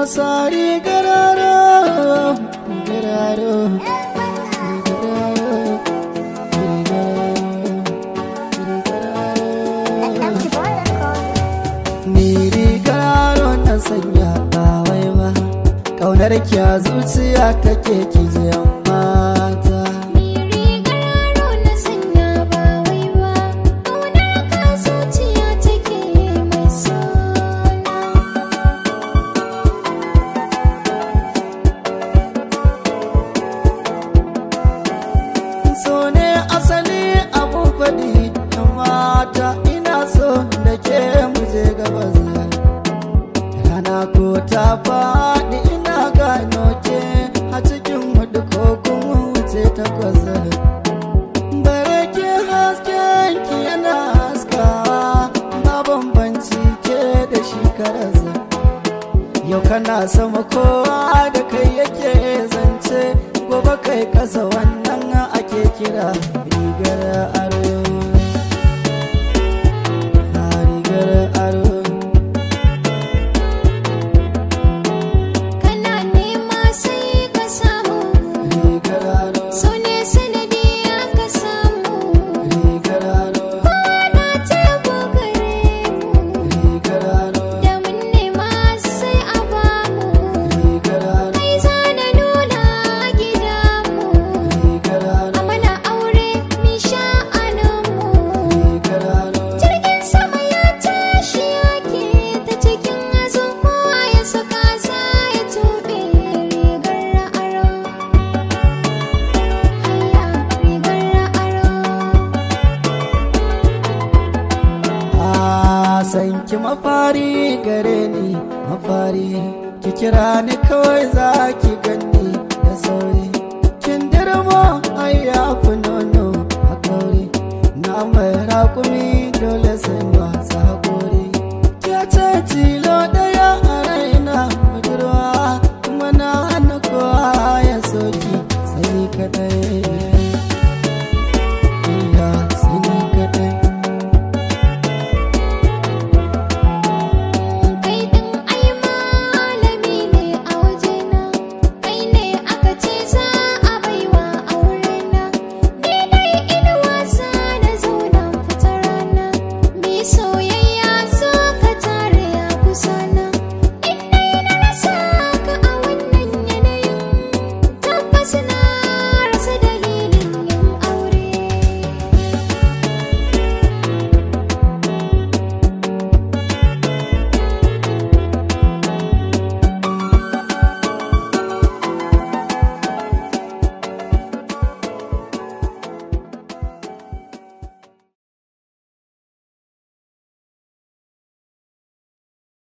sari gararo gararo Ni rigaro na sanya ba wai ba Kaunar ki a zuciya take ki jiyan mata so ne asali abun faɗi da mata ina so da ke muje gabas rana ko ta faɗi ina gano ke a cikin hudu ko kuma wuce takwas bare ke hasken ki yana haskawa ba bambanci ke da shi karasa yau kana sama kowa da kai yake zance gobe kai kasa wannan ake kira rigar aro a rigar aro Kana nema sai ka samu rigar aro So ne sanadi aka samu rigar aro Ana tebo gare mu rigar aro Da mun nema sai a bamu rigar aro Kai za na nuna gida mu rigar aro Amana aure mi sha'aninmu rigar aro Jirgin sama ya tashi yake ta cikin azun kowa ya saka za ya tuɓe rigar aro. Haya rigar aro. a san ki mafari gare ni mafari ki kira ni kawai za ki gani da sauri kin dirmo ai ya fi nono a kauri na mai raƙumi